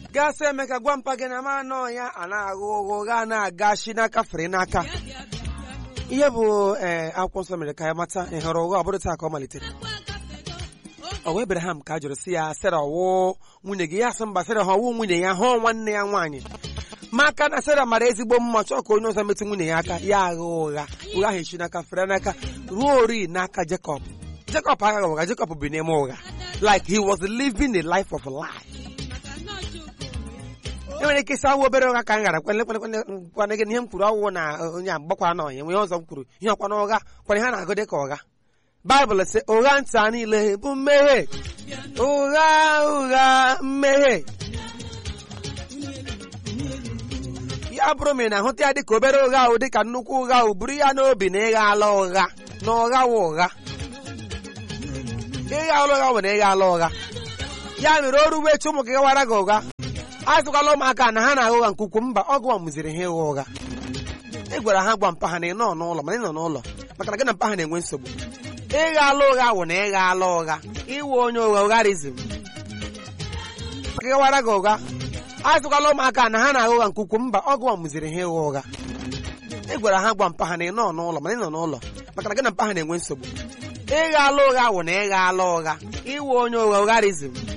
gasị emeka gwa mpa gị na ma anọ ya a na-agha ụgha ụgha na-aga shi n'aka fere n'aka ihe bụ ee akwụkwọ nsọ mere ka ya mata ị hụrụ ụgha ọ bụrụ taa ka ọ malitere ọ wee Abraham ka a jụrụ sị ya Sera ọwụ nwunye gị ya sị mba Sera ha ọwụ nwunye ya hụọ nwanne ya nwaanyị maka na Sera mara ezigbo mma chọọ ka onye ọzọ metụ nwunye ya aka ya agha ụgha ụgha ahụ echi n'aka fere n'aka ruo ori n'aka Jacob Jacob aghaghị ụgha Jacob bi n'ime ụgha like he was living a life of lie enwere ike ịsa awụ obere ụgha ka m gara kwana gị na ihe m kwuru ọwụ na onye agbakwara na onye nwee ọzọ m kwuru ihe ọkwana ụgha kwana ihe na-agụ dị ka ụgha baịbụl sị ụgha nta niile bụ mmehie ụgha ụgha mmehie ya bụrụ ma ị na-ahụta ya dịka obere ụgha ahụ dịka nnukwu ụgha ahụ buru ya n'obi na ịgha ala ụgha na ụgha wụ ụgha ịgha ala ụgha bụ na ịgha ala ụgha ya mere o ruwe echi ụmụ gị gawara gị ụgha azụkwala ụmụaka na ha na-agha ụgha nke ukwuu mba ọgụ mụziri ha ịgha ụgha ị gwara ha gwa mpa ha na ị nọ n'ụlọ mana ị nọ n'ụlọ maka na gị na mpa ha na-enwe nsogbu ịgha ala ụgha wụ na ịgha ala ụgha iwe onye ụgha ụgharizm maka gawara gị ụgha azụkwala ụmụaka na ha na-agha ụgha nke ukwuu mba ọgụ mụziri ha ịgha ụgha ị gwara ha gwa mpa ha na ị nọ n'ụlọ mana ị nọ n'ụlọ maka na gị na mpa ha na-enwe nsogbu ịgha ala ụgha wụ na ịgha ala ụgha iwe onye ụgha ụgharizm